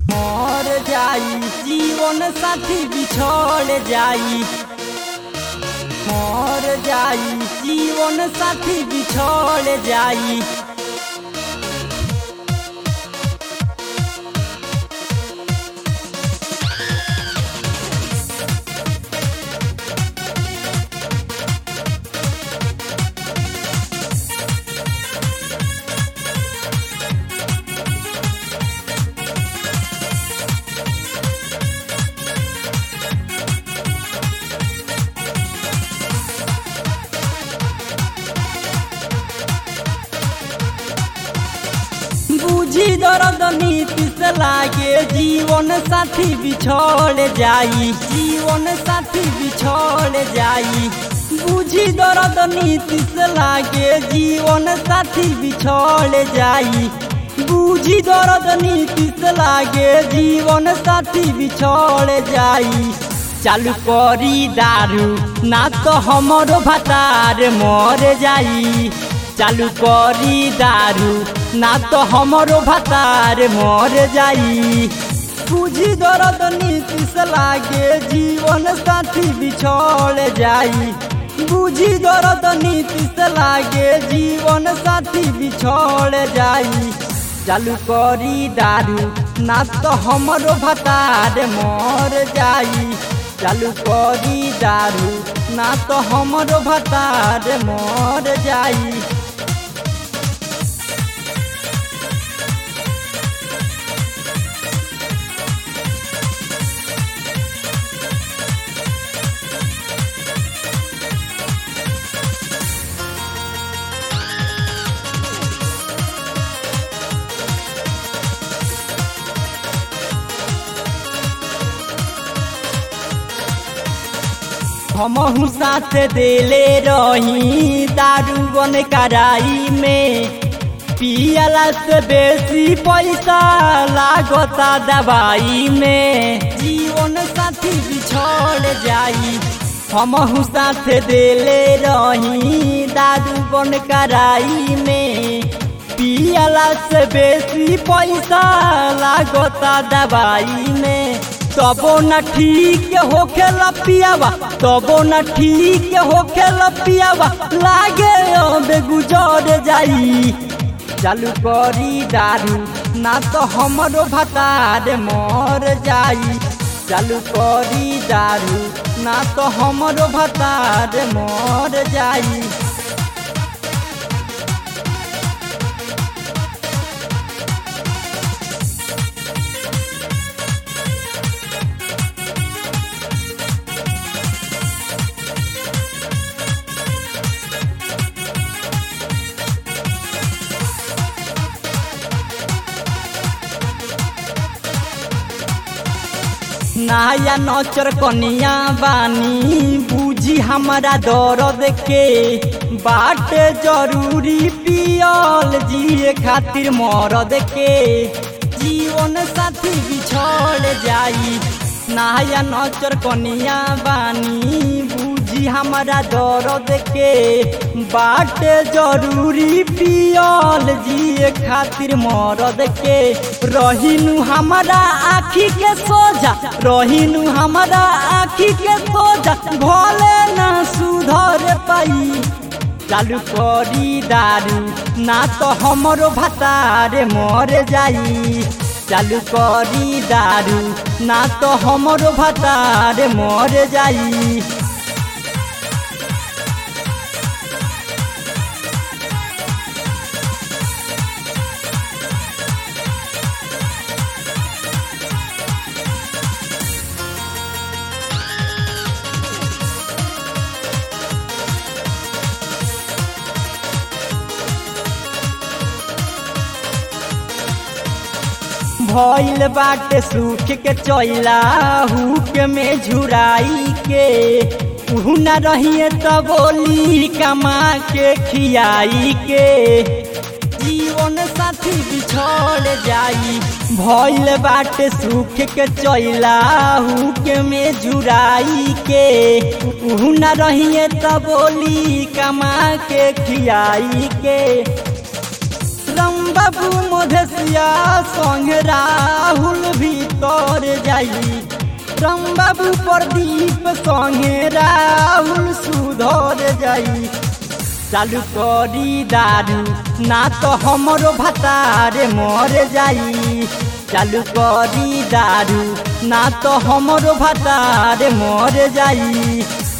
मर जाई जीवन साथी बिछड़ जाई मर जाई जीवन साथी बिछड़ जाई बुझी दर्द नीति से लागे जीवन साथी बिछड़ जाई जीवन साथी बिछड़ जाई बुझी दर्द नीति से लागे जीवन साथी बिछड़ जाई बुझी दर्द नीति से लागे जीवन साथी बिछड़ जाई चालू करी दारू ना तो हमरो भतार मर जाई चालू करी दारू ना तो हमरो भतार मर जाई बुझी दर्द नीति से लागे जीवन साथी बिछड़ जाई बुझी दर्द नीति से लागे जीवन साथी बिछड़ जाई चालू करी दारू ना तो हमरो भतार मर जाई चालू करी दारू ना तो हमरो भतार मर जाई हमहू साथ देले रही दारू बन कराई में पियला से बेसी पैसा लागता दवाई में जीवन साथी बिछड़ जाई हमहू साथ देले रही दारू बन कराई में पियला से बेसी पैसा लागता दवाई में तबो न ठीक होखे लपियावा तबो न ठीक होखे लपियावा लागे अबे गुजर जाई चालू करी दारू ना तो हमरो भतार मर जाई चालू करी दारू ना तो हमरो भतार मर जाई नाया नचर कनिया बानी बुझी हमारा दर्द के बाट जरूरी पियल जिए खातिर मरद के जीवन साथी बिछड़ जाई नाया नचर कनिया बानी बुझी हमारा दर्द के बाट जरूरी पियल जिए खातिर मरद के रहिनु हमारा आखी के सोझा रहिनु हमारा आखी के सोझा भले ना सुधर पाई चालू करी दारू ना तो हमरो भतार मर जाई चालू करी दारू ना तो हमरो भतार मर जाई भइल बाटे सूख के चैला हुक में झुराई के उहु न रहिए त बोली कमा के खियाई के जीवन साथी बिछड़ जाई भइल बाटे सूख के चैला हुक में झुराई के उहु न रहिए त बोली कमा के खियाई के रंबा बाबू मधेसिया संग राहुल भीतर जाई राम बाबू प्रदीप संगे राहुल सुधर जाई चालू करी दारू ना तो हमरो भतारे मर जाई चालू करी दारू ना तो हमरो भतारे मर जाई